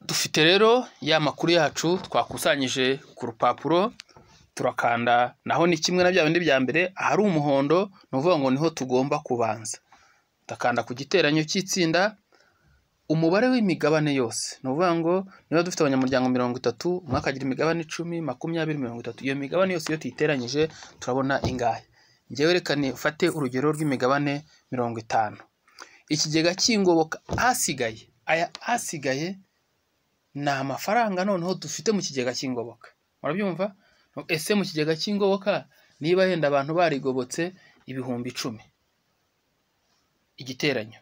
dufite rero ya makuru yacu twakusanyije ku rupapuro turakanda naho ni kimwe na bya bindi bya mbere ahari umuhondo ni ukuvuga ngo niho tugomba kubanza udakanda ku giteranyo cy'itsinda umubare w'imigabane yose ni ukuvuga ngo niba dufite abanyamuryango mirongo itatu umwe akagira imigabane icumi makumyabiri mirongo itatu iyo migabane yose iyo tuyiteranyije turabona ingahe njyewe reka ufate urugero rw'imigabane mirongo itanu ikigega cy'ingoboka ahasigaye aya ahasigaye ni amafaranga noneho dufite mu kigega cy'ingoboka murabyumva ese mu kigega cy'ingoboka niba yenda abantu barigobotse ibihumbi icumi igiteranyo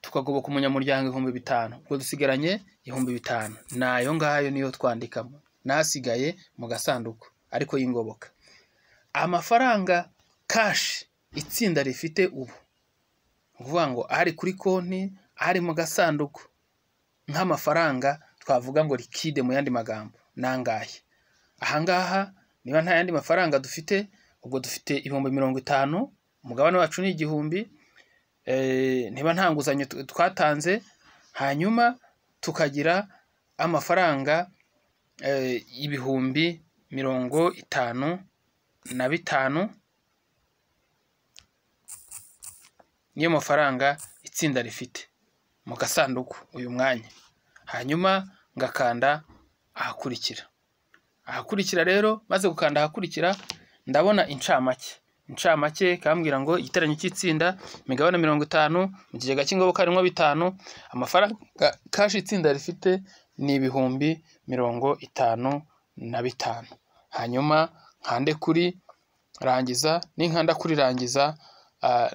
tukagoboka umunyamuryango ibihumbi bitanu ubwo dusigaranye ibihumbi bitanu ni ayo ngayo niyo twandikamo n'asigaye mu gasanduku ariko y'ingoboka amafaranga kashi itsinda rifite ubu ni ukuvuga ngo ari kuri konti ari mu gasanduku nk'amafaranga twavuga ngo likide mu yandi magambo ni angahe ahangaha niba nta yandi mafaranga dufite ubwo dufite ibihumbi mirongo itanu umugabane wacu ni igihumbi niba nta nguzanyo twatanze hanyuma tukagira amafaranga ibihumbi mirongo itanu na bitanu niyo mafaranga itsinda rifite mu gasanduku uyu mwanya hanyuma ngakanda ahakurikira ahakurikira rero maze gukanda ahakurikira ndabona incamake incamake kambwira ngo igiteranyo cy'itsinda imigabane mirongo itanu mu kigega cy'ingoboka harimo bitanu amafaranga kashi itsinda rifite ni ibihumbi mirongo itanu na bitanu hanyuma nkande kuri rangiza ninkanda kuri rangiza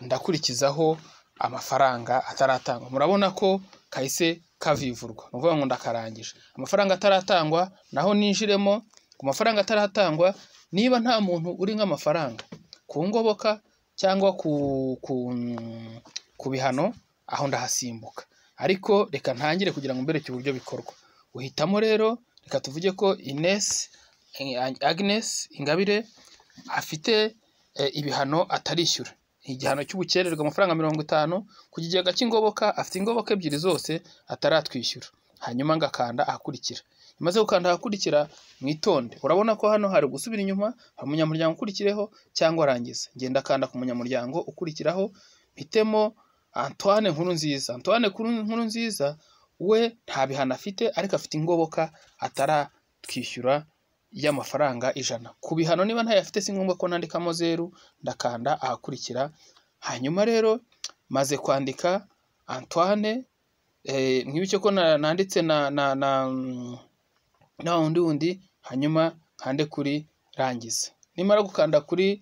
ndakurikizaho amafaranga ataratangwa murabona ko kahise kavivurwa ni ukuvuga ngo ndakarangije amafaranga ataratangwa naho ninjiremo ku mafaranga ataratangwa niba nta muntu uri nk'amafaranga ku ngoboka cyangwa ku bihano aho ndahasimbuka ariko reka ntangire kugira ngo mbereke uburyo bikorwa uhitamo rero reka tuvuge ko inesi aginesi ingabire afite ibihano atarishyura igihano cy'ubukererwa amafaranga mirongo itanu ku kigega cy'ingoboka afite ingoboka ebyiri zose ataratwishyura hanyuma ngakanda ahakurikira imaze gukanda ahakurikira mwitonde urabona ko hano hari gusubira inyuma hari umunyamuryango ukurikireho cyangwa arangiza ngenda akanda ku munyamuryango ukurikiraho mpitemo antoine nkuru nziza antoine nkuru nziza we nta bihano afite ariko afite ingoboka ataratwishyura y'amafaranga ijana ku bihano niba ntayafite si ngombwa ko nandikamo zeru ndakanda ahakurikira hanyuma rero maze kwandika antoine mwibuke ko nanditse na na na na wundi wundi hanyuma nkande kuri rangiza nimara gukanda kuri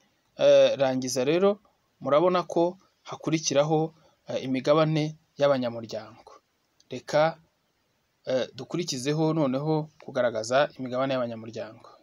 rangiza rero murabona ko hakurikiraho imigabane y'abanyamuryango reka dukurikizeho noneho kugaragaza imigabane y'abanyamuryango